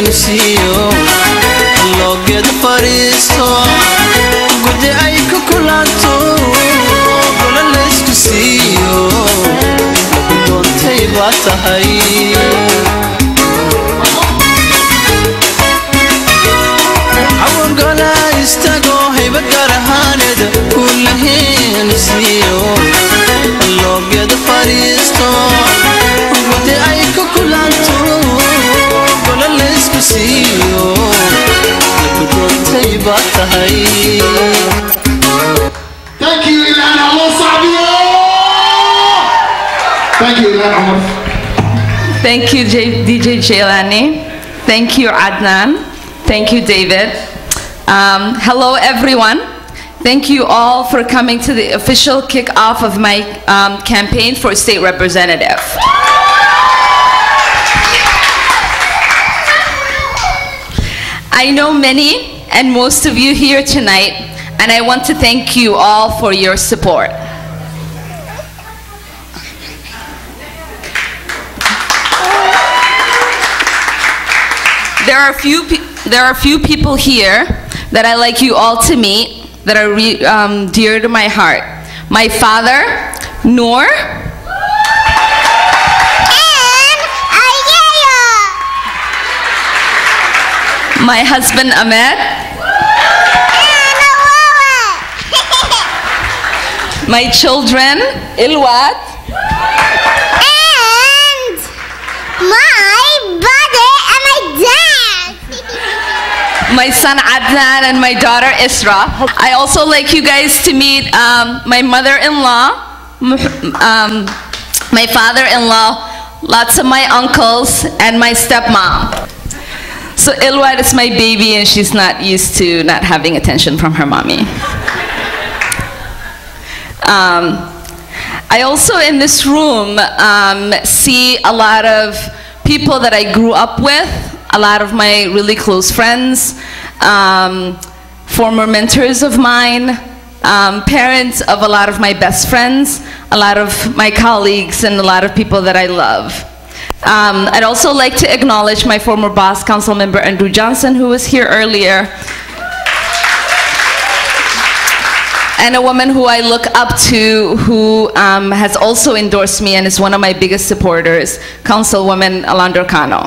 siiyo loogeed fadhiisto gudi ay ku kulanto gola laysku siiyo doontay baa tahay cawangola istago hayba gaar ahaaneed kulaheenu siiyo loogeed fadhiisto gudi ay ku kulanto gola laysku siiyo doontay baa tahay Thank you, Ilan Allah Sabio. Thank you, Ilan Omar. Thank you, J- DJ Jailani. Thank you, Adnan. Thank you, David. Um, hello, everyone. Thank you all for coming to the official kickoff of my um, campaign for state representative. I know many and most of you here tonight, and I want to thank you all for your support. There are a few pe- there are a few people here that I like you all to meet that are re- um, dear to my heart. My father, Noor. My husband, Ahmed. My children, Ilwat. And my brother and my dad. my son Adnan and my daughter Isra. I also like you guys to meet um, my mother-in-law, m- um, my father-in-law, lots of my uncles, and my stepmom. So Ilwat is my baby and she's not used to not having attention from her mommy. Um, I also in this room um, see a lot of people that I grew up with, a lot of my really close friends, um, former mentors of mine, um, parents of a lot of my best friends, a lot of my colleagues, and a lot of people that I love. Um, I'd also like to acknowledge my former boss, Council Member Andrew Johnson, who was here earlier, and a woman who I look up to who um, has also endorsed me and is one of my biggest supporters, Councilwoman Alondra Cano.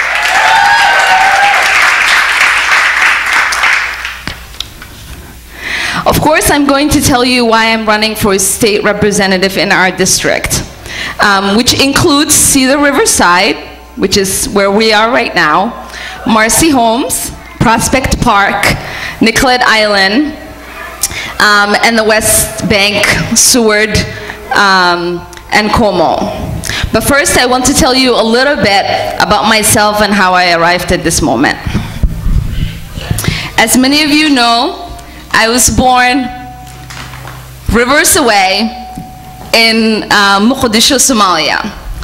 Of course, I'm going to tell you why I'm running for state representative in our district, um, which includes Cedar Riverside, which is where we are right now, Marcy Homes, Prospect Park, Nicollet Island, um, and the West Bank, Seward, um, and Como. But first, I want to tell you a little bit about myself and how I arrived at this moment. As many of you know, I was born rivers away in uh, Mogadishu, Somalia.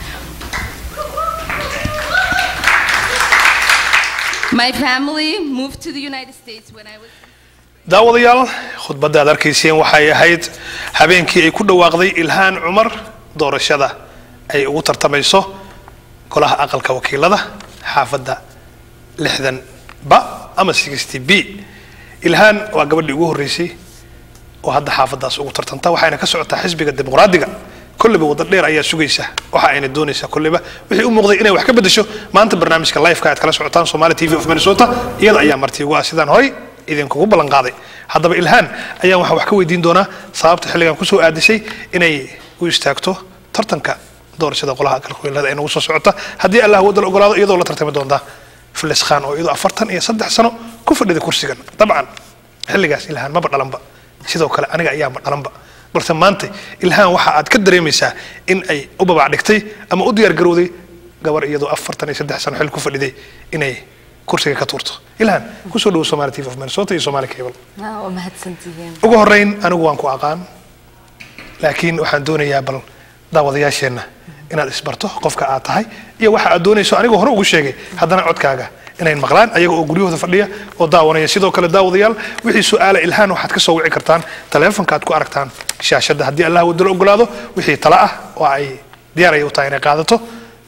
My family moved to the United States when I was daawadayaal khudbadda aad arkayseen waxay ahayd habeenkii ay ku dhawaaqday ilhaan cumar doorashada ay ugu tartamayso golaha aqalka wakiilada xaafadda lixdan ba ama sixty b ilhaan waa gabadhii ugu horreysay oo hadda xaafaddaas ugu tartanta waxayna ka socotaa xisbiga dimuqraadiga kolleyba wadda dheer ayaa sugaysa waxa ayna doonaysaa kolleyba wixii u muuqday inay wax ka bedesho maanta barnaamijka liveka aad kala socotaan somali t v of minnesota iyada ayaa marti ugu ah sidaan horay idinkugu ballan qaaday haddaba ilhaan ayaan waxaan wax ka weydiin doonaa sababta xilligan kusoo aadisay inay u istaagto tartanka doorashada qolaha aqalka wakiilada ee nagu soo socota haddii allah wadda la ogolaado iyadoo la tartami doonta filis khan oo iyadoo afartan iyo saddex sano ku fadhida kursigan dabcan xilligaas ilhaan maba dhalanba sidoo kale aniga ayaanba dhalanba balse maanta ilhaan waxa aad ka dareemaysaa in ay u babac dhigtay ama u diyaar garowday gabar iyadoo afartan iyo saddex sano xil ku fadhiday inay kursiga ka tuurto ilhaan kusoo dhowo somali tv of minnesota iyo somali cable waa mahadsantihiin ugu horreyn anigu waan ku aqaan laakiin waxaan doonayaa bal daawadayaasheenna inaad isbarto qofka aad tahay iyo waxa aad doonayso anigoo hore ugu sheegay haddana codkaaga inay maqlaan ayaga oo guryahooda fadhiya oo daawanaya sidoo kale daawadayaal wixii su-aala ilhaan waxaad ka soo wici kartaan taleefonka aad ku aragtaan shaashadda haddii allah wadalo ogolaado wixii tala ah oo ay diyaaraya u tahay inay qaadato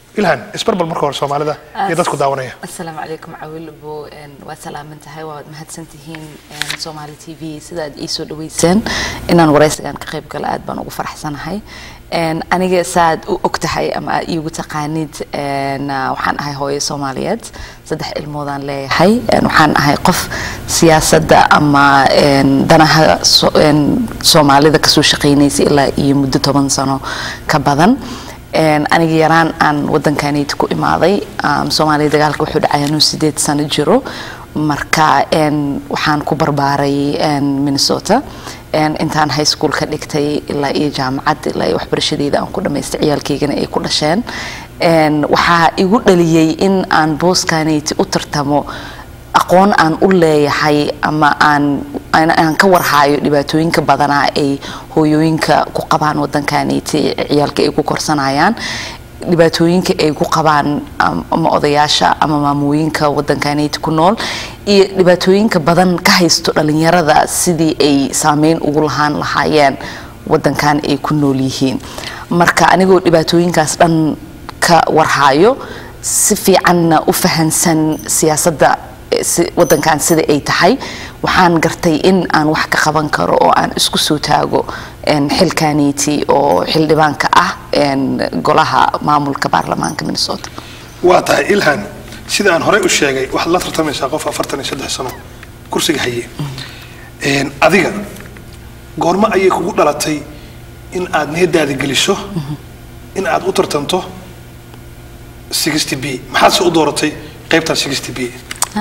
ilhan isbarbal marka hore soomaalida iyo dadku daawanaya asalaamu calaykum cawilbo waa salaaman tahay waad mahadsantihiin somaali t v sida aad ii soo dhaweyseen inaan waraysigan ka qayb galo aad baan ugu faraxsanahay aniga saaad u og tahay ama aad iigu taqaanid waxaan ahay hooyo soomaaliyeed saddex ilmoodaan leeyahay waxaan ahay qof siyaasadda ama danaha soomaalida kasoo shaqaynaysay ilaa iyo muddo toban sano ka badan aniga yaraan aan wadankanayta ku imaaday soomaaliya dagaalka wuxuu dhacay anuu sideed sano jiro marka waxaan ku barbaaray minnesota intaan high school ka dhigtay ilaa iyo jaamacad ilaa iyo waxbarashadeeda aan ku dhamaystay ciyaalkaygana ay ku dhasheen waxaa igu dhaliyey in aan booskanayta u tartamo aqoon aan u leeyahay ama aan aan ka warhaayo dhibaatooyinka badanaa ay hooyooyinka ku qabaan wadankanayta ciyaalka ay ku korsanayaan dhibaatooyinka ay ku qabaan ama odayaasha ama maamooyinka wadankanayta ku nool iyo dhibaatooyinka badan ka haysto dhalinyarada sidii ay saameyn ugu lahaan lahaayeen wadankan ay ku nool yihiin marka anigoo dhibaatooyinkaas dhan ka warhaayo si fiicanna u fahansan siyaasadda wadankan sida ay tahay waxaan gartay in aan wax ka qaban karo oo aan isku soo taago xilkaniti oo xildhibaanka ah golaha maamulka baarlamaanka minnesota waa tahay ilhan sida aan horey u sheegay waxaad la tartamaysaa qof afartan iyo saddex sano kursiga haye adiga goormo ayay kugu dhalatay in aad niyadaada geliso in aad u tartanto sixty b maxaad se u dooratay qaybtan sixty b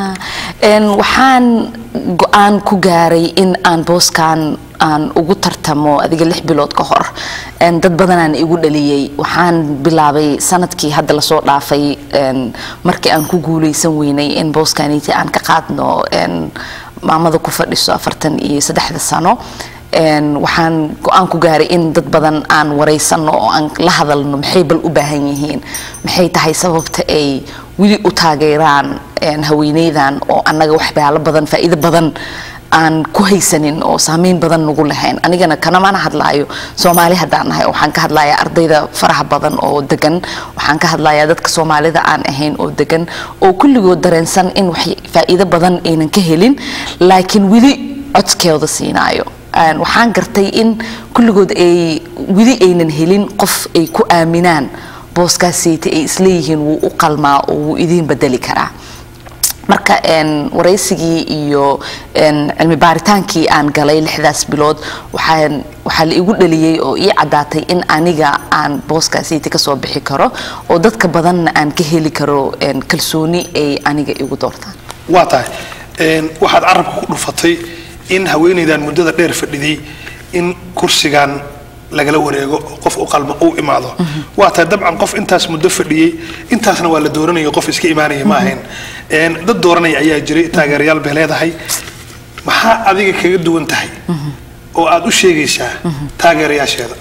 waxaan go-aan ku gaaray in aan booskan aan ugu tartamo adiga lix bilood ka hor dad badanaan igu dhaliyey waxaan bilaabay sanadkii hadda lasoo dhaafay markii aan ku guuleysan weynay in booskaniti aan ka qaadno maamada ku fadhiso afartan iyo saddexda sano waxaan go-aan ku gaaray in dad badan aan wareysano oo aan la hadalno maxay bal u baahan yihiin maxay tahay sababta ay weli u taageeraan haweeneydan oo annaga waxyaalo badan faa'iido badan aan ku haysanin oo saameyn badan nagu lahayn anigana kanamana hadlaayo soomaali haddaan nahay waxaan ka hadlayaa ardayda faraha badan oo degan waxaan ka hadlayaa dadka soomaalida aan ahayn oo degan oo kulligood dareensan in wax faa'iido badan aynan ka helin laakiin weli codkeeda siinaayo waxaan gartay in kulligood ay weli aynan helin qof ay ku aaminaan booskaaseyta ay isleeyihiin wuu u qalmaa oo wuu idiin bedeli karaa marka waraysigii iyo cilmi baaritaankii aan galay lixdaas bilood waxaan waxaa la igu dhaliyey oo ii caddaatay in aniga aan booskaasiyta kasoo bixi karo oo dadka badanna aan ka heli karo kalsooni ay aniga igu doortaan waa tahay waxaad carabka ku dhufatay in haweeneydan muddada dheer fadhiday in kursigan lagala wareego oo qof u qalma uu imaado waa tahay dabcan qof intaas muddo fadhiyey intaasna waa la dooranaya qof iska imaanaya ma ahayn dad dooranaya ayaa jiray taageerayaal bay leedahay maxaa adiga kaga duwan tahay oo aad u sheegaysaa taageerayaasheeda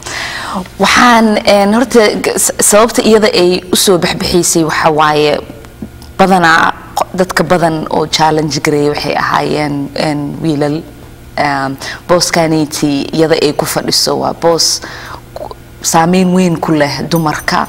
waxaan horta sababta iyada ay usoo baxbixiysay waxaa waaye badanaa dadka badan oo challenge gareeya waxay ahaayeen wiilal booskaniti iyada ay ku fadhiso waa boos saameyn weyn ku leh dumarka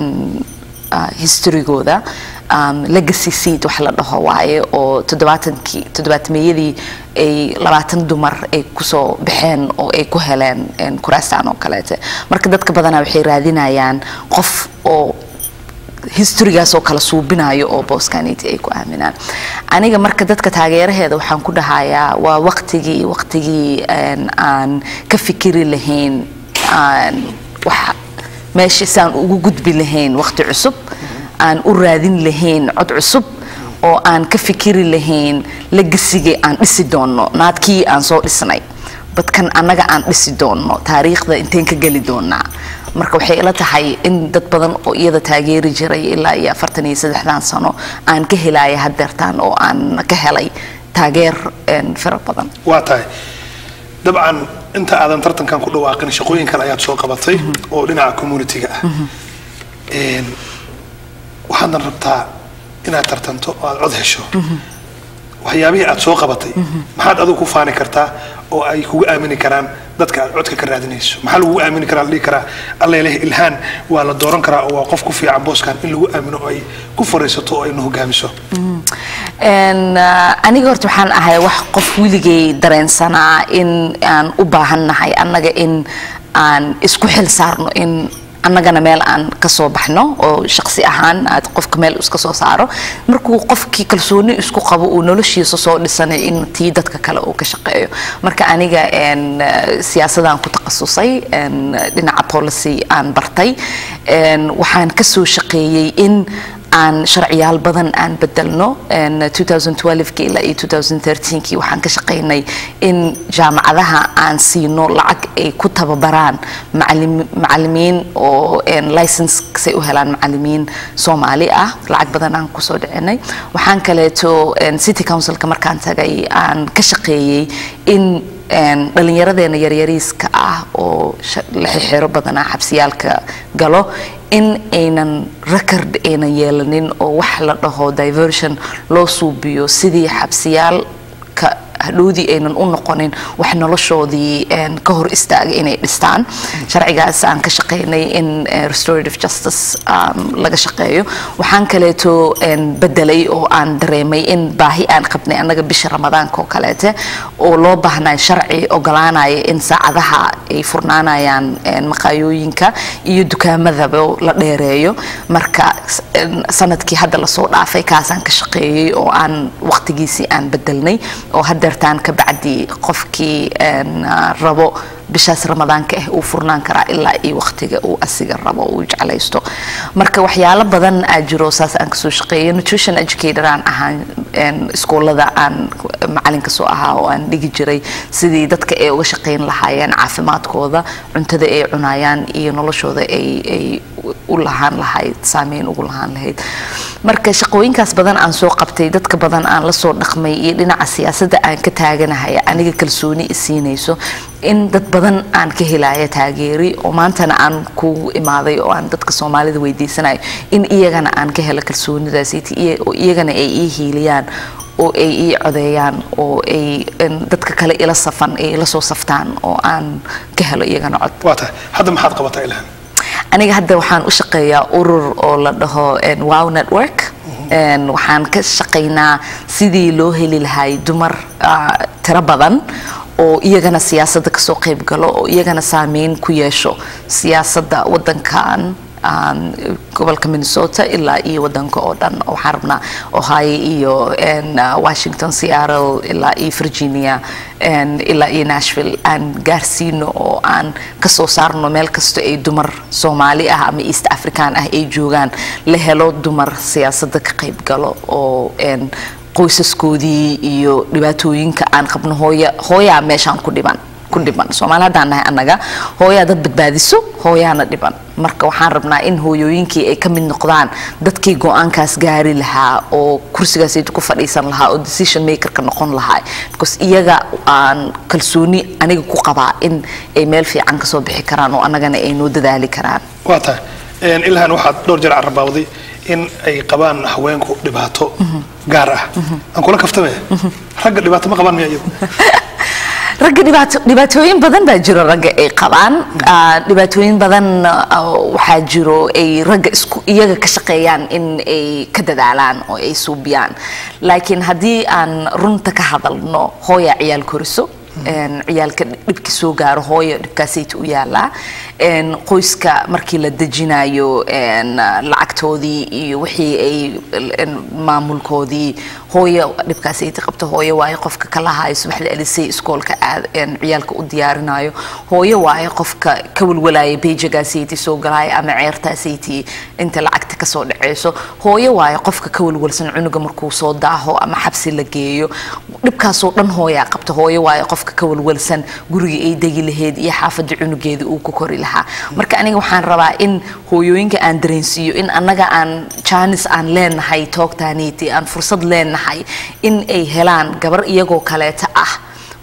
historygooda legacy seat wax la dhaho waaye oo toddobaatankii toddobaatameyadii ay labaatan dumar ay kusoo baxeen oo ay ku heleen kuraastaan oo kaleete marka dadka badanaa waxay raadinayaan qof oo historygaas oo kala suubinayo oo booskaniti ay ku aaminaan aniga marka dadka taageeraheeda waxaan ku dhahayaa waa waqtigii waqtigii aan ka fikiri lahayn wax meesha saan ugu gudbi lahayn waqti cusub aan u raadin lahayn cod cusub oo aan ka fikiri lahayn legasigii aan dhisi doonno naadkii aan soo dhisnay dadkan annaga aan dhisi doonno taariikhda inteen ka geli doonaa marka waxay ila tahay in dad badan oo iyada taageeri jiray ilaa iyo afartan iyo saddexdan sano aan ka helaya hadeertaan oo aan ka helay taageer fara badan waa tahay dabcan inta aadan tartankan ku dhawaaqin shaqooyin kale ayaad soo qabatay oo dhinaca communitiga ah waxaadna rabtaa inaad tartanto oo aad cod hesho waxyaabihii aad soo qabatay maxaad adigu ku faani kartaa oo ay kugu aamini karaan dadka aad codka ka raadinayso maxaa lagu aamini karaa la dhihi karaa alla ilaahi ilhaan waa la dooran karaa oo waa qof ku fiican booskan in lagu aamino oo ay ku fariisato oo ayna hogaamiso Een, ah, aniga horta waxaan ahay wax qof weligay dareensanaa in aan u baahannahay annaga in aan isku xil saarno in annagana meel aan ka soo baxno oo shaqsi ahaan aad qofka meel iska soo saaro markuu qofkii kalsooni isku qabo uu noloshiisa soo dhisanay in tii dadka kale uu ka shaqeeyo marka aniga een, ah, siyaasadaan ku takhasusay een, dhinaca policy aan bartay een, waxaan ka soo shaqeeyey in aan sharciyaal badan aan bedelno En 2012 ilaa iyo 2013 waxaan ka shaqaynay in jaamacadaha aan siino lacag ay ku tababaraan macalim- macalimiin oo license u helaan macalimiin soomaali ah lacag badan aan kusoo dhicinay waxaan kaleeto en, city councilka markaan tagay aan ka shaqeeyey in een, dhallinyaradeena yaryariiska ah oo sha- la xixiro badanaa xabsiyaalka galo in aynan record aynan yeelanin oo wax la dhaho diversion loo suubiyo sidii xabsiyaalka hadhowdii aynan u noqonin wax noloshoodii een, ka hor istaaga inay dhistaan sharcigaas aan ka shaqaynay in eh, restorative justice um, laga shaqeeyo waxaan kaleeto een, bedelay oo aan dareemay in baahi aan qabnay annaga bisha ramadaanka oo kaleete oo loo baahnay sharci ogolaanaya in saacadaha ay furnaanayaan een, maqaayooyinka iyo dukaamadaba la dheereeyo marka s- een, sanadkii hadda lasoo dhaafay kaasaan ka shaqeeyey oo aan waqtigiisii aan bedelnay oo hadeertaan ka bacdi qofkii een, ah, rabo bishaas ramadaanka ah uu furnaan karaa ilaa iyo waqtiga uu asiga rabo uu jeclaysto marka waxyaalo badan aa jiro saas aan kasoo shaqeeyo nutrition educator aan ahaan een, iskoolada aan macalinka soo ahaa oo aan dhigi jiray sidii dadka ay uga shaqayn lahaayeen caafimaadkooda cuntada ay cunayaan iyo noloshooda ay ay u lahaan lahayd saameyn ugu lahaan lahayd marka shaqooyinkaas badan aan soo qabtay dadka badan aan la soo dhaqmay iyo dhinaca siyaasadda aan ka taaganahay aniga kalsooni i siinayso in dad badan aan ka helaya taageeri oo maantana aan kugu imaaday oo aan dadka soomaalida weydiisanayo in iyagana aan ka helo kalsoonidaas oo iyagana ay ii hiiliyaan oo ay ii codeeyaan oo ay in dadka kale ila safan ay ila soo saftaan oo aan ka helo iyagana cod waa tahay hadda maxaad qabataa ilhaan aniga hadda waxaan u shaqeeyaa urur oo la dhaho en, wow network En, waxaan ka shaqaynaa sidii loo heli lahay dumar ah, tiro badan oo iyagana siyaasadda kasoo qayb galo oo iyagana saameyn ku yeesho siyaasadda wadankan um, gobolka minnesota ilaa iyo wadanka oo dhan waxaan rabnaa ohio iyo en, uh, washington seattle ilaa iyo virginia en, ilaa iyo nashville aan gaarsiino oo aan kasoo saarno meel kasta ay dumar soomaali ah ama east african ah ay joogaan la helo dumar siyaasadda ka qayb galo oo en, qoysaskoodii iyo dhibaatooyinka aan qabno hooya hooyaa meeshaan ku dhiban ku dhiban soomaali haddaan nahay annaga hooyaa dad badbaadiso hooyaana dhiban marka waxaan rabnaa in hooyooyinkii ay ka mid noqdaan dadkii go-aankaas gaari lahaa oo kursigaas ku fadhiisan lahaa oo decision makerka noqon lahaa because iyaga aan kalsooni aniga ku qabaa in ay meel fiican kasoo bixi karaan oo annagana ay noo dadaali karaan waa tahay Een, ilhaan waxaad dhowr jeer carabawday in ay qabaan haweenku dhibaato gaar ah aan kula kaftame ragga dhibaato ma qabaan miya iyagu ragga dhibaato dhibaatooyin badan baa jiro ragga ay qabaan Ah, dhibaatooyin badan ah, waxaa jiro ay ragga isku iyaga ka shaqeeyaan in ay ka dadaalaan oo ay suubiyaan laakiin haddii aan runta ka hadalno hooya ciyaal koriso een, ciyaalka dhibki soo gaaro hooyo dhibkaasayta u yaalaa een, qoyska markii la dejinayo een, lacagtoodii iyo wixii ay een, maamulkoodii hooyo dhibkaasayta qabto hooyo waayo qofka kala hayo subaxda alisay iskoolka aad een, ciyaalka u diyaarinayo hooyo waayo qofka ka walwalaya beejagaasaytii soo galaya ama ceertaasaytii inta lacagta kasoo dhaceyso hooyo waayo qofka ka walwalsan cunuga markuu soo daaho ama xabsi la geeyo dhibkaasoo dhan hooyaa qabta hooyo waayo qofka ka walwalsan guriga ay degi lahayd iyo xaafadda cunugeeda uu ku kori lahaa marka aniga waxaan rabaa in hooyooyinka aan dareensiiyo in annaga aan jaanis aan leenahay toogtaaniiti aan fursad leenahay in ay helaan gabar iyagoo kaleeta ah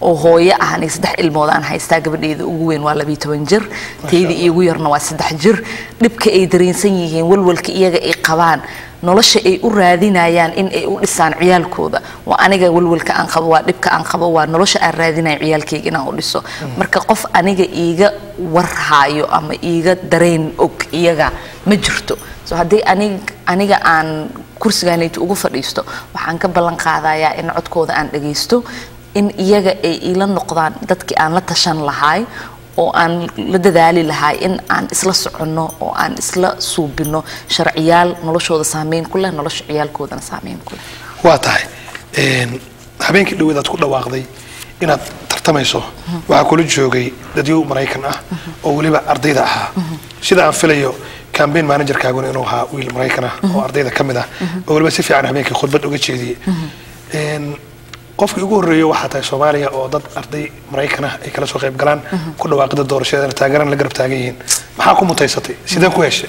oo hooyo ah aniga saddex ilmood aan haystaa gabadheyda ugu weyn waa labiyo toban jir tayda iigu yarna waa saddex jir dhibka ay dareensan yihiin walwalka iyaga ay qabaan nolosha ay u raadinayaan in ay u dhisaan ciyaalkooda waa aniga walwalka aan qabo waa dhibka aan qabo waa nolosha aan raadinayo ciyaalkayga inaan u dhiso marka qof aniga iiga warhaayo ama iiga dareen og iyaga ma jirto so haddii anig aniga aan kursigaanayta ugu fadhiisto waxaan ka ballan qaadayaa in codkooda aan dhagaysto in iyaga ay ila noqdaan dadkii aan la tashan lahaay oo aan la dadaali lahaa in aan isla soconno oo aan isla suubino sharciyaal noloshooda saameyn ku leh nolosha ciyaalkoodana saameyn ku leh waa tahay een, habeenkii dhaweed aad ku dhawaaqday inaad tartamayso waxaa kula joogay dadyow maraykan ah oo weliba ardayda ahaa sida aan filayo cambaign managerkaaguna inuu ahaa wiil maraykan ah oo ardayda ka mid ah oo weliba si fiican habeenkii khudbad uga jeediyey Een, qofkii ugu horreeya waxaa tahay soomaaliya oo dad arday maraykan ah ay kala soo qayb galaan ku dhawaaqida doorashadeena taageerana la garab taagan yihiin maxaa ku mutaysatay sidee ku heshay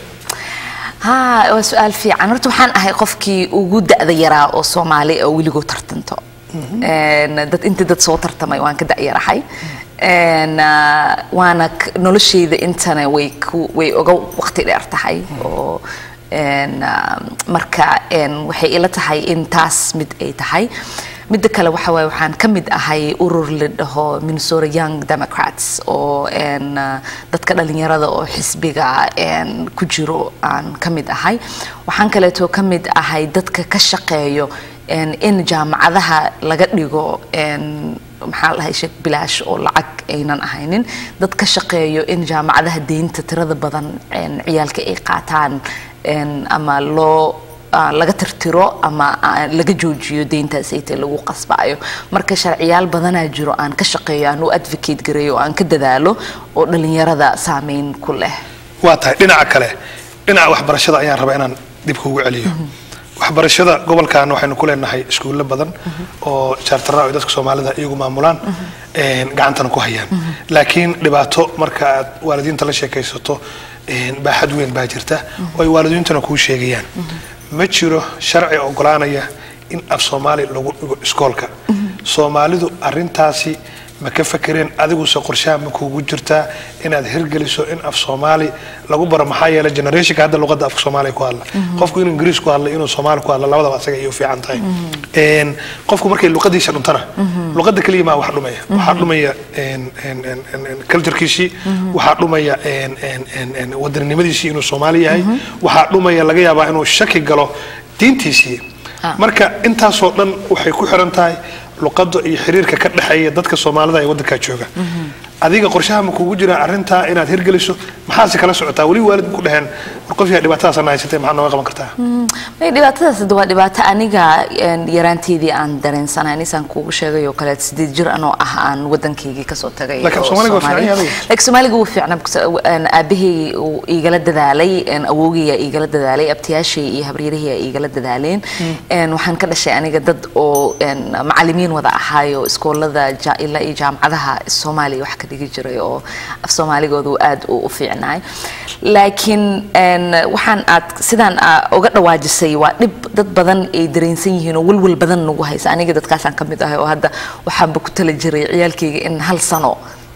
haa waa su-aal fiican horta waxaan ahay qofkii ugu da-da yaraa oo soomaali oo weligoo tartanto Een, dad intii dad soo tartamay waan ka da-yarahay Een, ah, waana k- nolosheyda intana way ku way oga waqti dheer tahay oo een, ah, marka een, waxay ila tahay in taas mid ay tahay midda kale waxa waaye waxaan ka mid ahay urur la dhaho Minnesota Young Democrats oo een, ah, dadka dhalinyarada oo xisbiga een, ku jiro aan ka mid ahay waxaan kaleeto ka mid ahay dadka ka shaqeeyo een, in jaamacadaha laga dhigo een, maxaa la dhahay sheek bilaash oo lacag aynan ahaynin dad ka shaqeeyo in jaamacadaha deynta tirada badan een, ciyaalka ay qaataan een, ama loo ah, laga tirtiro ama ah, laga joojiyo deyntaas ayta lagu qasbaayo marka sharciyaal badanaa jiro aan ka shaqeeyo aan u advocate gareeyo oo aan ka dadaalo oo dhalinyarada saameyn ku leh waa tahay dhinaca kale dhinaca waxbarashada ayaan rabaa inaan dib kugu celiyo waxbarashada gobolkan waxaynu ku leenahay iskuulo badan oo jaartara ay dadka soomaalida iyagu maamulaan een, gacantana ku hayaan laakiin dhibaato marka aad waalidiinta la sheekaysato een, baaxad weyn baa jirta oo ay waalidiintuna kuu sheegayaan ma jiro sharci ogolaanaya in af soomaali lagu dhigo iskoolka soomaalidu arintaasi ma ka fakereen adiguse qorshaha ma kuugu jirtaa inaad hirgeliso in af soomaali lagu baro maxaa yeelay generationka hadda luqadda afka soomaaliya ku hadla qofku inuu ingiriis ku hadla inuu soomaali ku hadla labadaba asaga ay u fiican tahay Een, qofku markay luqadiisa dhuntana luqadda keliya maa wax dhumaya waxaa dhumaya een, een, een, een, een, culturekiisii waxaa dhumaya een, een, een, een, wadaninimadiisii inuu soomaali yahay waxaa dhumaya laga yaabaa inuu shaki galo diintiisii marka intaasoo dhan waxay ku xiran tahay luqadda iyo xiriirka ka dhexeeya dadka soomaalida ee waddankaa jooga adiga qorshaha ma kugu jira arrintaa inaad hirgeliso maxaase kala socotaa weli waalid ku dhaheen war qof yahay dhibaatadaasana haysatay maxaa nooga qaban kartaa may dhibaatadaas hadda waa dhibaato aniga een, yaraanteydii aan dareensanahay nisaan kuugu sheegay oo kale sideed jir anoo ah aan waddankaygii kasoo tagay Laakiin oo Soomaaliga waa Soomaali- fiican yahay adiga. laakiin soomaaliga wuu fiicnaa because, een, aabbahay uu igala dadaalay een, awowgaya igala dadaalay abtiyaashay iyo habaryarahaya igala dadaaleen Een, waxaan ka dhashay aniga dad oo een, macallimiin wada ahaayo iskoolada ja- ilaa iyo jaamacadaha soomaaliya wax ka dhigi jiray oo af soomaaligooda uu aad u u fiicnaay laakiin een, waxaan aad sidaan aa uga dhawaajisay waa dhib dad badan ay dareensan yihiin oo walwal badan nagu haysa aniga dadkaasaan ka mid ahay oo hadda waxaanba ku tala jiray ciyaalkayga in hal sano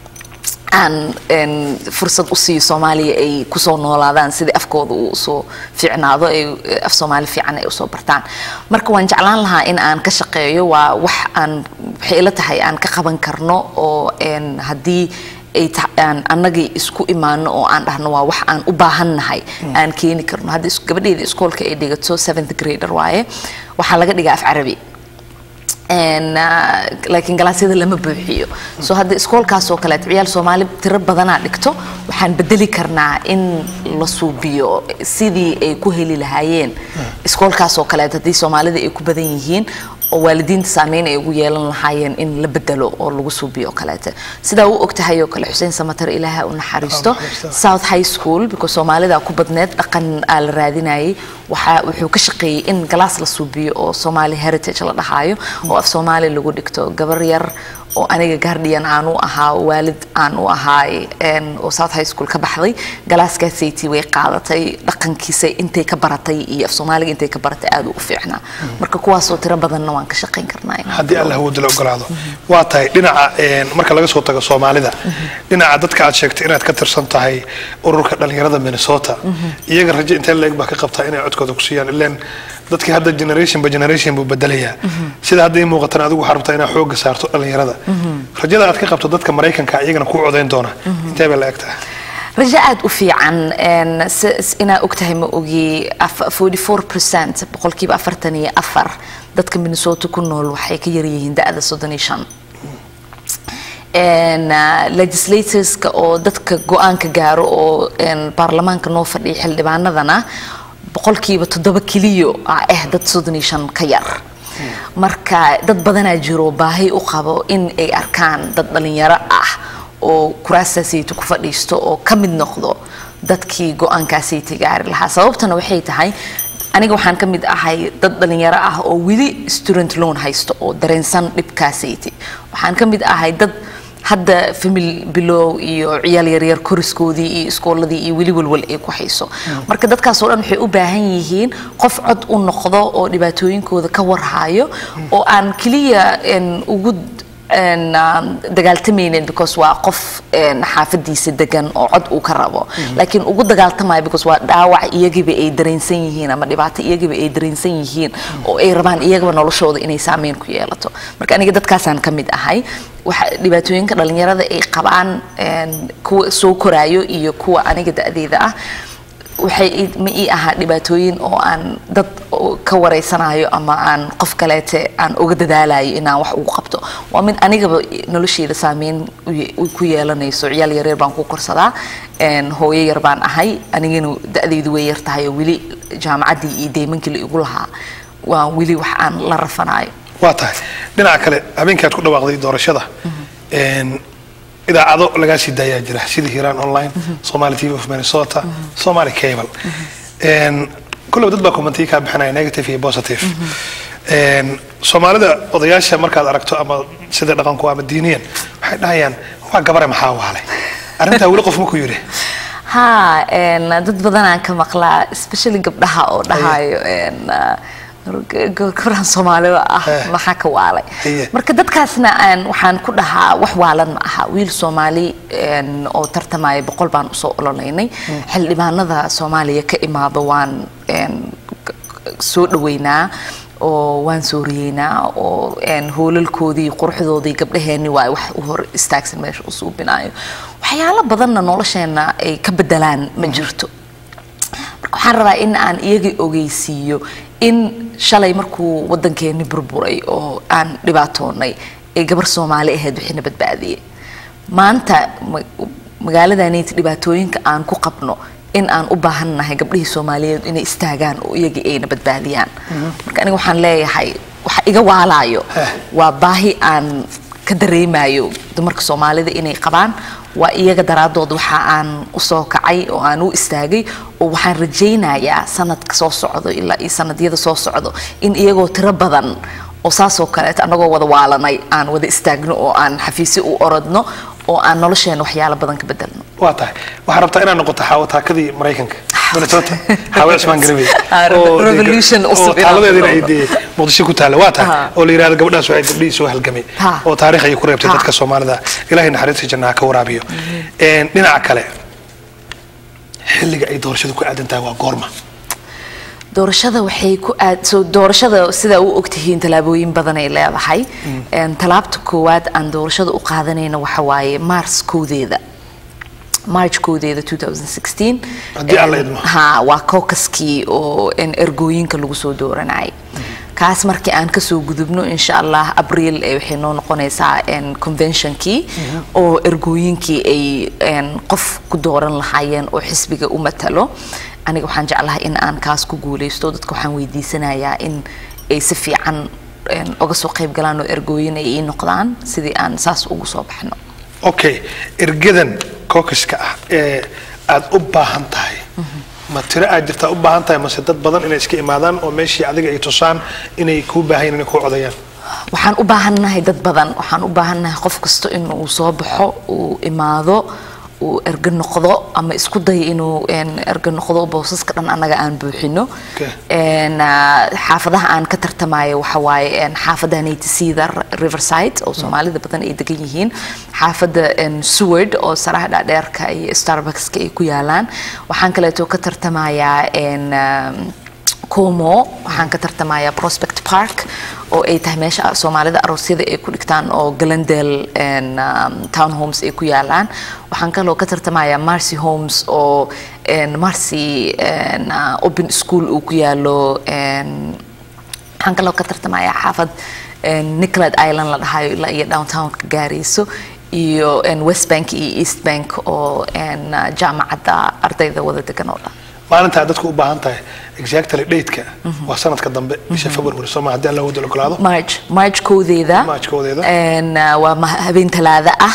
aan een, fursad u siiyo soomaaliya ay kusoo noolaadaan sidii afkooda uu usoo fiicnaado ay af soomaali fiican ay usoo bartaan marka waan jeclaan lahaa in aan ka shaqeeyo waa wax aan waxay ila tahay aan ka qaban karno oo een, haddii ay ta- aan annagii isku imaano oo aan dhahno waa wax aan u baahannahay aan keeni karno hadda is- gabadheyda iskoolka ay dhigato seventh grader waaye waxaa laga dhigaa af carabi Een, ah, laakiin galaasyada lama buuxiyo so hadda iskoolkaas oo kaleet ciyaal soomaali tiro badanaa dhigto waxaan bedeli karnaa in la suubiyo sidii ay ku heli lahaayeen iskoolkaas oo kaleet haddii soomaalida ay ku badan yihiin oo waalidiinta saameyn ay ugu yeelan lahaayeen in la bedelo oo lagu suubiyo oo kaleete sidaa u ogtahay oo kale xuseen samatar ilaaha u naxariisto naxariisto. south high school because soomaalida ku badneed dhaqan aa la raadinayay waxaa wuxuu ka shaqeeyey in galaas la suubiyo oo somali heritage la dhahaayo oo af soomaali lagu dhigto gabar yar oo aniga guardian aan u ahaa waalid aan u ahaay een, oo south high school ka baxday galaaskaasaytii way qaadatay dhaqankiisa intay ka baratay iyo af soomaaliga intay ka baratay aad u u fiicnaa marka kuwaasoo tiro badanna waan ka shaqayn karnaa inaan haddii allah uu dilo ogolaado waa tahay dhinaca een, marka laga soo tago soomaalida dhinaca dadka aad sheegtay inaad ka tirsan tahay ururka dhalinyarada minnesota iyaga rajo intee leeg baa ka qabtaa inay codkooda ku siiyaan ileen dadkii hadda generation by generation buu bedelayaa sida hadda ii muuqatan adigu waxaa rabtaa inaad xooga saarto dhalinyarada rajada aad ka qabto dadka maraykanka iyagana kuu codayn doona intee bay la eg tahay rajo aad u fiican een, s- s- inaa ogtahay ma ogi af- 44% boqolkiiba afartan iyo afar dadka minnesota ku nool waxay ka yaryihiin da-da soddon iyo shan een, ah, legislatorska oo dadka go-aanka gaaro oo een, baarlamaanka noo fadhiya xildhibaanadana boqolkiiba toddoba keliyo ah eh dad soddon iyo shan ka yar marka dad badanaa jiro baahi u qabo in ay arkaan dad dhalinyaro ah oo kuraastaasayta ku fadhiisto oo ka mid noqdo dadkii go-aankaasayta gaari lahaa sababtana waxay tahay aniga waxaan ka mid ahay dad dhalinyaro ah oo weli student loan haysto oo dareensan dhibkaasayti waxaan ka mid ahay dad hadda famil bilow iyo ciyaal yaryar koriskoodii iyo iskooladii iyo weli walwal ay ku hayso marka dadkaasoo dhan waxay u baahan yihiin qof cod u noqdo oo dhibaatooyinkooda ka warhayo oo aan keliya een, ugu een, um, dagaaltamaynin because waa qof een, xaafadiisa degan oo cod uu ka rabo laakiin ugu dagaaltamayo because waa dhaawac iyagiba ay dareensan yihiin ama dhibaato iyagiba ay dareensan yihiin oo ay rabaan iyagaba noloshooda inay saameyn ku yeelato marka aniga dadkaasaan ka mid ahay waxa dhibaatooyinka dhalinyarada ay qabaan een, kuwa soo koraayo iyo kuwa aniga da-deeda ah waxay ii- ma ii ahaa dhibaatooyin oo aan dad oo ka wareysanayo ama aan qof kaleete aan uga dadaalayo inaan wax ugu qabto waa mid anigaba nolosheeda saameyn u ye- u ku yeelanayso ciyaal yaryar baan ku korsadaa een, hooyo yar baan ahay anigana da-deydu way yar tahay oo weli jaamacaddii iyo deymankii la igu lahaa waa weli wax aan la rafanayo waa tahay dhinaca kale habeenkii aad ku dhawaaqday doorashada een, idaacado lagaa sii daayaa jira sida hiiraan online somali tv of minnesota somali cable een, kullaba dad baa commentiyo kaa bixinaya negative iyo positive een, soomaalida odayaasha markaad aragto ama sida dhaqanku ama diiniyan waxay dhahayaan waa gabare maxaa waalay arrintaa weli qof ma ku yidhi ha een, dad badanaan ka maqlaa especially gabdhaha oo dhahayo een, ah, g- gabdhahan soomaalida ah Eh. maxaa ka waalay Haye. marka dadkaasna aan waxaan ku dhahaa wax waalan ma aha wiil soomaali een, oo tartamaya boqol baan usoo ololeynay xildhibaanada soomaaliya ka imaada waan een, k- k- soo dhaweynaa oo waan sooriyeynaa oo een, hoolalkoodii quruxdoodii gabdhaheenni waa wax u hor istaagsan meesha u suubinayo waxyaalo badanna nolosheena ay ka bedelaan ma jirto marka waxaan rabaa in aan iyaga ogeysiiyo in shalay markuu wadankeeni burburay oo aan dhibaatoonay ee gabar soomaali ahayd wixina badbaadiyey maanta ma- magaaladanayta dhibaatooyinka aan ku qabno in aan u baahannahay gabdhihii soomaaliyeed inay istaagaan oo iyagii ayna badbaadiyaan marka aniga waxaan leeyahay waxa iga waalaayo Eh. waa baahi aan ka dareemayo dumarka soomaalida inay qabaan waa iyaga daraadood waxa aan usoo kacay oo aan u istaagay oo waxaan rajaynayaa sanadka soo socdo ilaa iyo sanadyada soo socdo in iyagoo tiro badan oo saasoo kaleeto annagoo wada waalanay aan wada istaagno oo aan xafiisyo u orodno oo aan nolosheena waxyaalo badan ka bedelno waa tahay waxaa rabtaa inaad noqoto xaawo taakadii maraykanka minnesota xaawo cismaan garabey Ah, oo dee- revolution oo cusub inaad taaladeedina ay noqoto. dee muqdisho ku taalla waa tahay Ah. oo la yidhahdo gabdhahaas waxay gabdhihii soo halgamay Ha. oo taariikh ayay ku reebtay Ha. dadka soomaalida ilaahay naxariista jannaha ka waraabiyo Een, dhinaca kale xilliga ay doorashadu ku aadan tahay waa goorma doorashada waxay ku aad soo doorashada sida u ogtihiin tallaabooyin badan ay leedahay Een, tallaabta koowaad aan doorashada u qaadanayna waxa waaye mars koodeeda march koodeeda 2016 Haddii alla Een, idmo. ha waa caucuskii oo een, ergooyinka lagu soo dooranayay kaas markii aan kasoo gudubno insha allah abriil ee waxay noo noqonaysaa een, conventionkii oo ergooyinkii ay een, qof ku dooran lahaayeen oo xisbiga u matalo aniga waxaan jeclahay in aan kaas ku guuleysto dadka waxaan weydiisanayaa in ay si fiican een, uga soo qayb galaan oo ergooyin ay ii noqdaan sidii aan saas ugu soo baxno okay ergadan caucuska ah ee aad u baahan tahay ma tiro aad jirtaa u baahan tahay mase dad badan inay iska imaadaan oo meeshii adiga ay tusaan inay kuu baahan yihiin inay kuu codayaan waxaan u baahannahay dad badan waxaan u baahannahay qof kasta inuu soo baxo uu imaado uu erga noqdo ama isku dayo inuu een, erga noqdo boosaska dhan annaga aan buuxino Okay. Een, ah, xaafadaha aan ka tartamayo waxa waaye een, xaafadda natisida riverside oo soomaalida badan ay degan yihiin xaafadda een, seward oo saraha dhaadheerka iyo starbuckska ay ku yaalaan waxaan kaleeto ka tartamayaa een, um, como waxaan ka tartamayaa prospect park oo ay tahay meesha soomaalida aroosyada ay ku dhigtaan oo glendale and um, townhomes ay ku yaalaan waxaan kaloo ka tartamayaa marcy homes oo en, marcy en, uh, open school uu ku yaalo en, waxaan kaloo ka tartamayaa xaafad en, nicolad island la dhahayo ilaa iyo downtownka gaarayso iyo en, west bank iyo east bank oo en, uh, jaamacadda ardayda wada degan oo dhan maalinta aad dadku u baahan tahay exactly date-ka waa sanadka dambe bisha february soo ma haddii alla wada ogolaado march march koodeeda March koodeeda. En, uh, waa ma- habeen talaada ah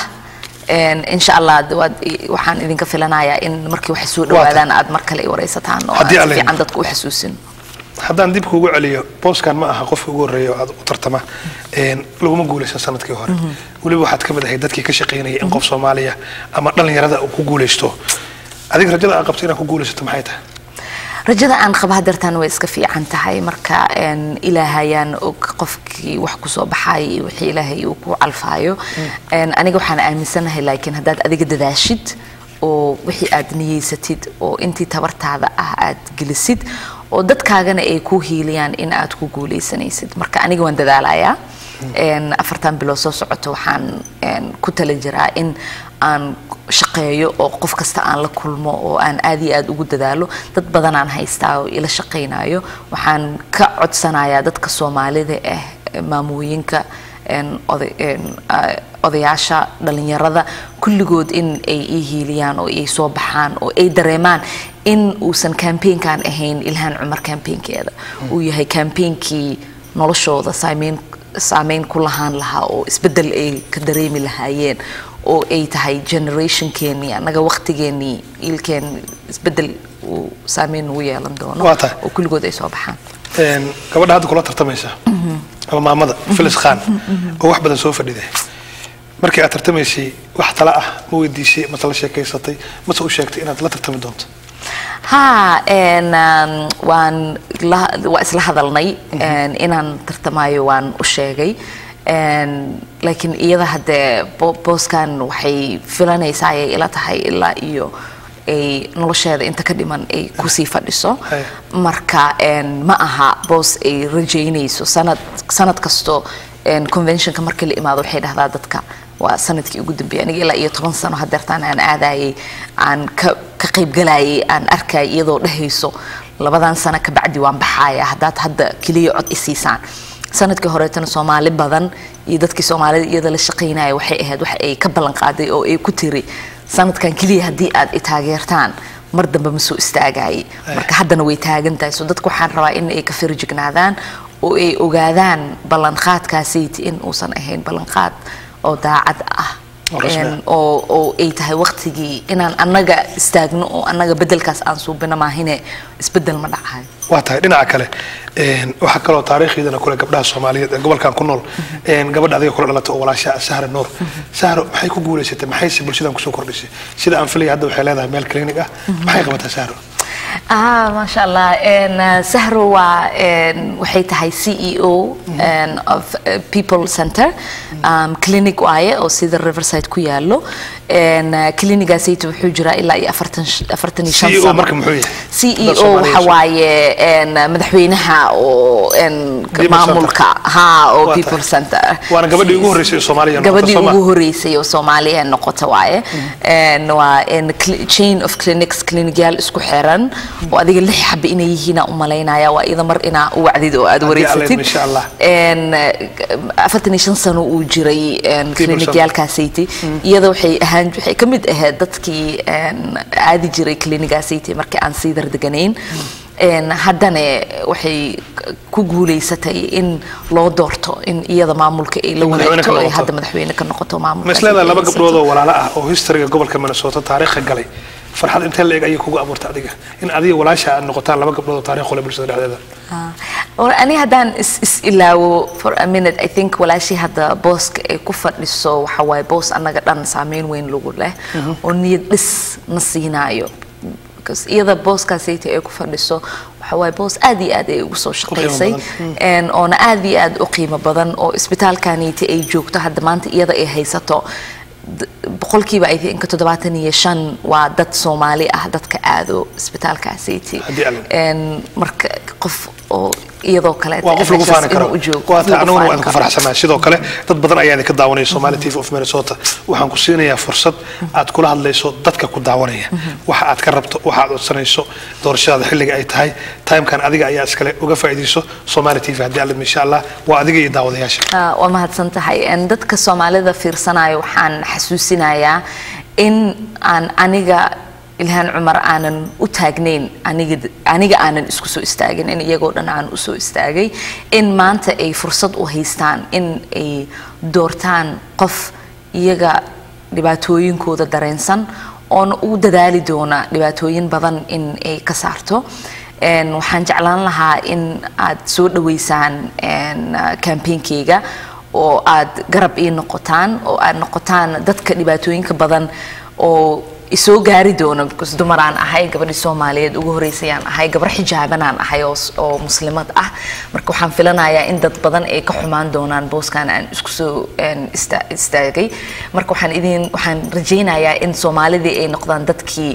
En, insha allah d- waad i- waxaan idinka filanayaa in markii waxay soo dhawaadaan aad mar kale i wareysataan oo Haddii aan alla si fiican idmo. dadka u xasuusin haddaan dib kuugu celiyo booskan ma aha qofka ugu horreeya oo aad u tartama een, laguma guulaysan sanadkii hore weliba waxaad ka mid ahayd dadkii ka shaqaynayay in qof soomaaliya ama dhallinyarada uu ku guulaysto adiga rajada aad qabto inaad ku guulaysato maxay tahay rajada aan qaba hadeertaan way iska fiican tahay marka en, ilaahayaan og qofkii wax kusoo baxay iyo wixii ilaahay uu ku calfaayo En, aniga waxaan aaminsanahay laakiin haddaad adiga dadaashid oo wixii aad niyeysatid oo intii tabartaada ah aad gelisid oo dadkaagana ay ku hiiliyaan in aad ku guuleysanaysid marka aniga waan dadaalayaa En, afartan bilood soo socoto waxaan en, ku tala jiraa in aan shaqeeyo oo qof kasta aan la kulmo oo aan aad iyo aad ugu dadaalo dad badan aan haystaa oo ila shaqaynayo waxaan ka codsanayaa dadka soomaalida ah eh, maamooyinka en, oday- en, ah, odayaasha dhalinyarada kulligood in ay ii hiiliyaan oo ay soo baxaan oo ay dareemaan in uusan campaignkan ahayn ilhaan cumar campaignkeeda uu yahay campaignki noloshooda saameyn saameyn ku lahaan lahaa oo isbeddel ay ka dareemi lahaayeen oo ay tahay generationkeenii annaga waqtigeenii ilkeen isbeddel uu saameyn ugu yeelan doono Waa tahay. oo kulligood ay soo baxaan Een, gabadha hadda kula tartamaysa ama maamada filis khan oo wax badan soo fadhiday markii aad tartamaysay wax tala ah ma weydiisay mase la sheekaysatay mase u sheegtay inaad la tartami doonto ها ان um, waan la- waa isla hadalnay en, inaan tartamayo waan u sheegay En, laakiin iyada haddee bo- booskan waxay filanaysaa ayay ila tahay ilaa iyo ay nolosheeda inta ka dhiman ay kusii fadhiso Hey. marka en, ma aha boos ay rajaynayso sanad sanad kasto en, conventionka markii la imaado waxay dhahdaa dadka waa sanadkii ugu dambeeyay aniga ilaa iyo toban sano hadeertaan aan aadayay aan ka ka qaybgalayay aan arkay iyadoo dhehayso labadan sano ka bacdi waan baxaaya haddaad hadda keliya cod isiisaan sanadkii horeetana soomaali badan iyo dadkii soomaalida iyada la shaqaynaya waxay ahayd wax ay ka ballan qaaday oo ay ku tiri sanadkan keliya haddii aad i taageertaan mar dambe ma soo istaagayay marka haddana way taagan tahay so dadku waxaan rabaa in ay ka firjignaadaan oo ay ogaadaan ballanqaadkaasayt in uusan ahayn ballanqaad oo daacad ah Oo rasmi ah. En, oo oo ay tahay waqtigii inaan annaga istaagno oo annaga beddelkaas aan suubino maahine isbeddel ma dhacayo waa tahay dhinaca kale een, waxaa kaloo taariikhiidana kule gabdhaha soomaaliyeed ee gobolkan ku nool een, gabadha adiga kula dhalatay oo walaasha sahra nuur sahro maxay ku guulaysatay maxayse bulshadan kusoo kordhisay sida aan filaya hadda waxay leedahay meel clinic ah maxay qabataa sahro ah maasha allah En, uh, sahro waa en, waxay tahay c e o en, of uh, people center um, clinic waaye oo sida riverside ku yaalo En, uh, clinigaasayta wuxuu jiraa ilaa iyo afartan sh- afartan iyo shan CEO sano marka muxuu yahay? c e Dad o Soomaaliyeed. waxa waaye en, madaxweynaha oo en, People maamulka ha oo Waa people tahay. center Waana gabadhii ugu horreysay ee Soomaaliya noqota, gabadhii soo ma? ugu horeysay oo soomaaliya noqota waaye En, waa en, cl- chain of clinics clinicyaal isku xiran oo adiga lix xabe inay yihiin aan u malaynaya waa iyada mar inaa u wacdid oo aad Haddii wareysatid Alla insha Allah. En, eh, afartan iyo shan sano uu jiray en, People clinicyaalkaasaytay iyada waxay ahaan waxay ka mid ahayd dadkii en, aadi jiray clinigaasaytay markii aan sii dardeganayn En, haddana waxay ku guuleysatay in loo doorto in iyada maamulka ay la Madaxweyne ka wareegto ay noqoto. hadda madaxweyne ka noqoto maamulka ma isleedahay laba gabdhood oo walaalo ah oo historyga gobolka minnesota taariikha galay farxad intee la eg ayay kugu abuurtay adiga in adiga walaasha aad noqotaan laba gabdhood oo taariikh kule bulshada dhexdeeda Or ani haddaan is, is ilaawo for a minute I think walaashii hadda booska ay ku fadhiso waxa waaye boos annaga dhan saameyn weyn lagu leh oo niyad dhis na siinaayo because iyada booskaasayta ay ku fadhiso waxa waaye boos aad iyo aad ay ugu soo shaqaysay een, oona aad iyo aad u qiimo badan oo isbitaalkaniiti ay joogto hadda maanta iyada ay haysato d- boqolkiiba I think toddobaatan iyo shan waa dad soomaali ah dadka aado isbitaalkaasaytii Haddii alla- Een, marka qof oo iyadoo kaleeta waa qof lagu meeshaas faani karo inuu u joogo, waa qof taa lagu aniguna faani waan ku karo. faraxsanahay sidoo kale dad badan ayaa idinka daawanaya Somali TV of Minnesota waxaan ku siinayaa fursad aad kula hadlayso dadka ku daawanaya waxa aad ka rabto waxa aad codsanayso doorashada xilliga ay tahay timekan adiga ayaa iskale uga faa'iidayso Somali TV haddii alla insha Allah waa adiga iyo daawadayaasha Ah, waa mahadsan tahay En dadka soomaalida fiirsanayo waxaan xasuusinayaa in aan aniga ilhaan cumar aanan u taagnayn aniga aniga aanan isku soo istaagin in iyagoo dhan aan usoo istaagay in maanta ay fursad u haystaan in ay doortaan qof iyaga dhibaatooyinkooda dareensan oona u dadaali doona dhibaatooyin badan in ay ka saarto En waxaan jeclaan lahaa in aad soo dhaweysaan en, ah, campaignkayga oo aad garab ii noqotaan oo aad noqotaan dadka dhibaatooyinka badan oo isoo gaari doona because dumaraan ahay gabadhii soomaaliyeed ugu horeysayaan ahay gabar xijaabanaan ahay oo, s- oo muslimad ah marka waxaan filanayaa in dad badan ay ka xumaan doonaan booskan aan isku soo en, ista- istaagay marka waxaan idin waxaan rajaynayaa in soomaalidii ay noqdaan dadkii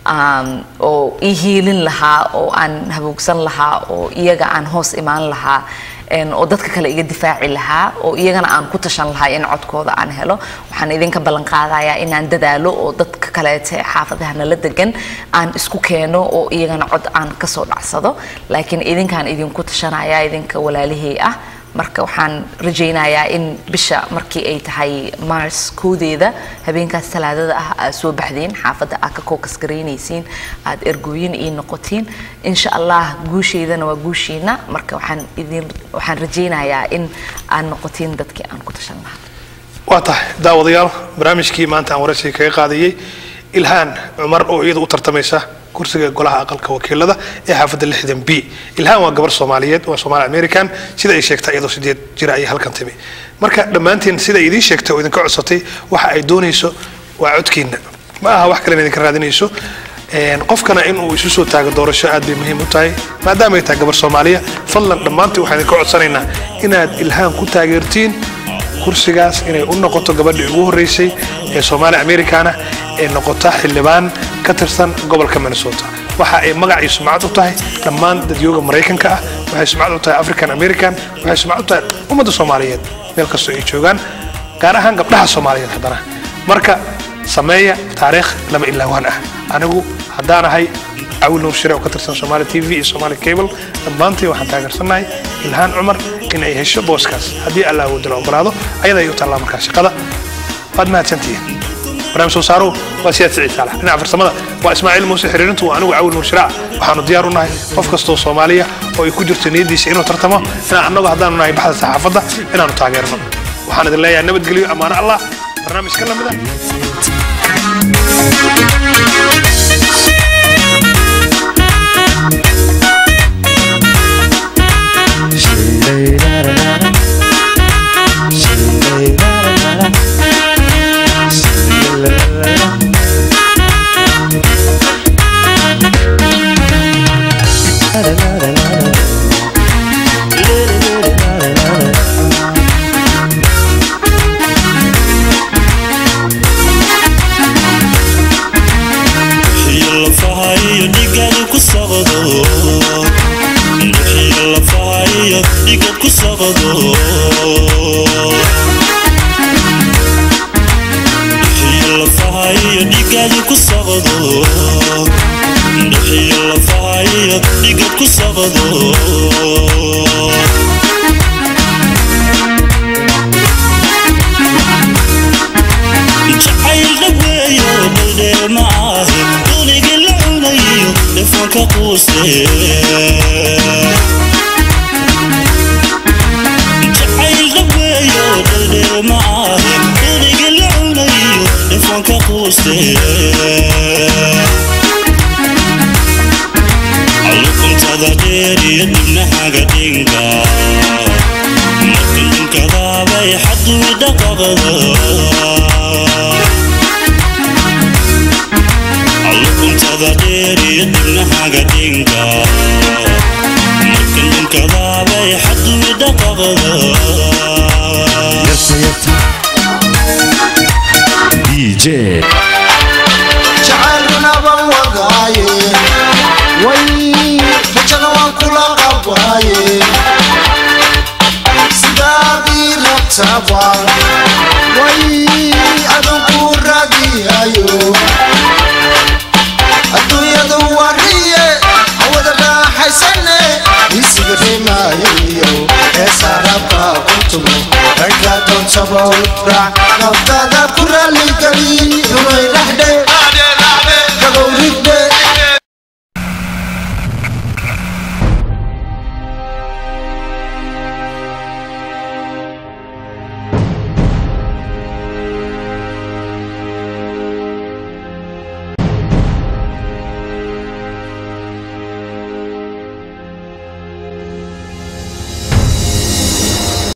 um, oo ii hiilin lahaa oo aan haboogsan lahaa oo iyaga aan hoos imaan lahaa en, oo dadka kale iga difaaci lahaa oo iyagana aan ku tashan lahaa in codkooda aan helo waxaan idinka ballan qaadayaa inaan dadaalo oo dadka kaleete ee xaafadaha nala degan aan isku keeno oo iyagana cod aan kasoo dhacsado laakiin idinkaan idinku tashanaya idinka walaalihii ah marka waxaan rajaynayaa in bisha markii ay tahay mars koodeeda habeenkaas talaadada ah aad soo baxdeen xaafadda aad ka kookas garaynaysiin aad ergooyin ii noqotiin insha allah guusheydana waa guushiina marka waxaan idin waxaan rajaynayaa in aad noqotiin dadkii aan ku tashan lahaa waa tahay daawadayaal barnaamijkii maanta aan waraysiga kaga qaadayay ilhaan cumar oo iyada u tartamaysa kursiga golaha aqalka wakiilada ee xaafadda lixdan b ilhaan waa gabar soomaaliyeed waa soomaali american sida ay sheegtay iyadoo sideed jira ayay halkan timi marka dhammaantiin sida ay idiin sheegtay oo idinka codsatay waxa ay doonayso waa codkiina ma aha wax kale idinka raadinayso Een, qofkana in uu isu soo taago doorasho aad bay muhiim u tahay maadaama ay tahay gabar soomaaliya fadlan dhammaantiin waxaan idinka codsanaynaa inaad ilhaan ku taageertiin kursigaas inay u noqoto gabadhii ugu horreysay ee soomaali americana ee noqota xildhibaan ka tirsan gobolka minnesota waxa ay magac iyo sumcad u tahay dhammaan dadyooga maraykanka ah waxay sumcad u tahay african american waxay sumcad u tahay ummadda soomaaliyeed meel kastoo ay joogaan gaar ahaan gabdhaha soomaaliyeed haddana marka sameeya taariikh lama ilaawaan ah anigu haddaan ahay cawil nuur shire oo ka tirsan somaali t v iyo somaali cable dhammaantii waxaan taageersanahay ilhaan cumar in ay hesho booskaas haddii alla awoodda la ogolaado ayada ay u taallaa markaa shaqada waad mahadsantihiin barnaamij soo saaruhu waa siyaad siciid saalax dhinaca farsamada waa ismaaciil muuse xiriirintu waa anigu cawil nuur shire ah waxaanu diyaar u nahay qof kastoo soomaaliya oo ay ku jirto niyaddiisa inuu tartamo inaan annagu haddaanu nahay baxda saxaafadda inaanu taageerno waxaan idin leeyahay nabadgelyo ammaano allah barnaamij ka lamida iyo lafaha iyo dhigaad ku socdo iyo lafaha iyo dhigaad ku socdo iyo lafaha iyo dhigaad ku socdo iyo lafaha iyo dhigaad ku socdo jacayl dhaweeyo dhaldheer ma ahe dunigi la cunayo dhifanka quuse jacayl dhaweeyo dhaldheer ma ahe dunigi la cunayo dhifanka quuse luquntada dheer iyo dhibnahaga dhinka bay xaduu dhaqaqda allukuntada dheer iyo dibnahaga dhinka markan dhunkadaabay xaduu dhaqaqda DJ jacaylkuna baan wadaaye way rajana waan kula qabaaye sidaadii rabtaba way adunku raadiyayo adduunyadu wariye hawada raaxaysane isiga dhimaayo ee saarabka kuntumo ragga doontaba raac naftada ku raaligeli rumay dhaxdhe gabow rigdhe